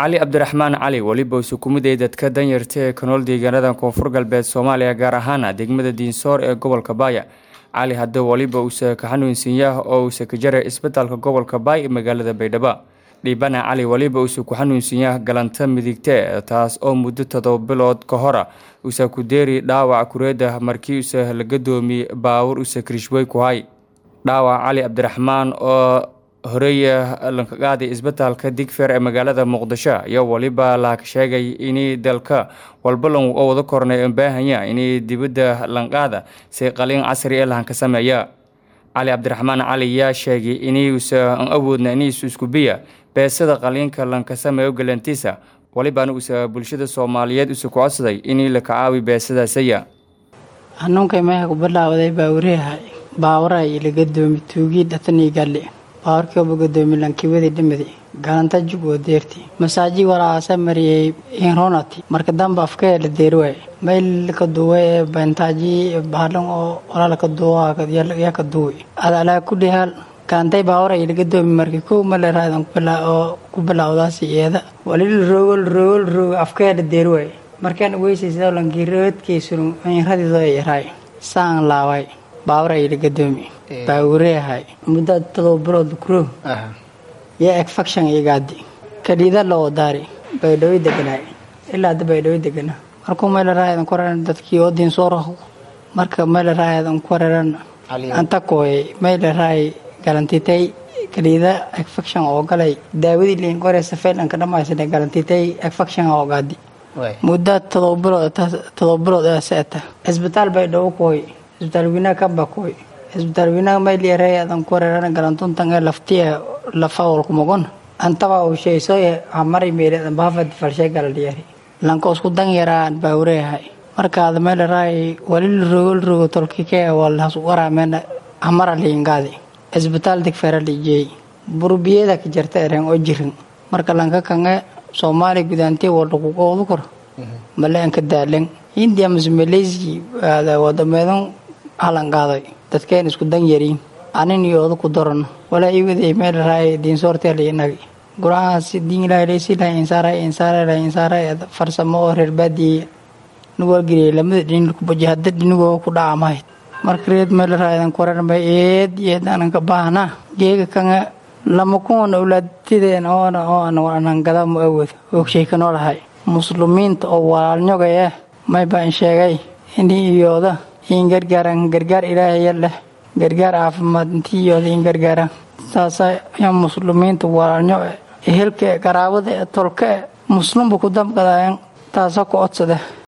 cali cabdiraxmaan cali weliba uu sukumiday dadka danyarta ee ka nool deegaanada koonfur galbeed soomaaliya gaar ahaana degmada diinsoor ee gobolka baaya cali hadda weliba uuse ka xanuunsanyaah oo uuse ka jaray isbitaalka gobolka baay ee magaalada baydhabo dhiibana cali weliba uuse ku xanuunsanyaah galanta midigte taas oo muddo todoba bilood ka hora uuse ku deeri dhaawac kureeda markii use la gadoomi baawur use krishwey ku hay dhaawac cali cabdiraxmaan oo horeeya lanka qaaday isbitaalka digfer ee magaalada muqdisho iyo weliba laaka sheegay inay dalka walba lan wada kornay baahanya inay dibadda lanqaada si qaliin casri ee lahanka sameeya cali cabdiraxmaan cali yaa sheegay inuusa an awoodna iniisu isku biya beesada qaliinka lanka sameeyo galantiisa welibaana usa bulshada soomaaliyeed usa ku codsaday inay la kacaawi beesadaasaya hanuunkay meeha ku bilaawday baawuraha baawara iyo laga doomi tuugii dhatanii galle bawarkioba gadoomi lankiwadii dhimidi galanta jug oo deerti masaaji walaasa mariyey inronati marka damba afkee la deeriwaay mayl ka duwe ee bantaaji bahalan oo walaala ka duwa yaa ka duwi adalaa ku dhihaal gaantay baawara iyo laga doomi markii kow male raadan oo ku bilaawdaasi iyada walil roogol roogol roog afkee la deeriwaay markaan weysaysa lankii roodkaysun inradiido yaraay saan laaway baawara iyo laga doomi baawureahay muddo todoba bilood kuro iyo egfaction igaadi kadhiida loo daari baydhawo deganaay ilaa hadda baydhawo degana markuu meelaraayadan ku raran dadkii oo diinsooro marka meelaraayadan ku raran anta kooyay meelaraay galantitay kadhiida egfaction oo galay daawadii liin kore safeelanka dhamaysana galantitay egfaction oo gaadi muddo todoba bilood todoba bilood ee seeta cisbitaal baydhawo kooy cisbitaal wiinaa kamba kooy cisbitaal wiinaha mayliyareeyadan ku reeran galantuntan ee laftiya lafawalkumagon antaba uu sheeysooye hamari meereedan baafad falshay galadhiyari lanka isku dan yaraan baawureehay markaada meelaraay walil rogol rogo tolkikee walhas waraameen hamara liingaadi cisbitaal digfeera lijeey burbiyada ka jarta ereen oo jirin marka lanka kange soomaaliya gudaantee waldhakuqoodu kor maleenka daalen hindiya mase maleysi wadameedan halangaaday dadkeen isku dan yariin anin iyo oda ku daran walaa ii waday meel raay diinsoorteela inagi gurahaas diin ilaahlaysi lahay insaara insaara lahay insaara farsamo oo reer baadiye nuwargeliyay lamada dhin kubajahada dhinigoo ku dhacamahayd marka reed meel raayadan korarma eed eed anan ka baahna geega kanga lama kuwan awlaadtideen oona oo anan gada mu awood oogshay ka noolahay muslimiinta oo walaalnyogaya may baan sheegay inii iyooda in gargaaran gargaar ilaahaya leh gargaar caafimaad intii iyooda in gargaaran saasa ya muslimiinta walaalnyo ehelka qaraabada ee tolka e muslimba ku damqadayan taasa ku codsada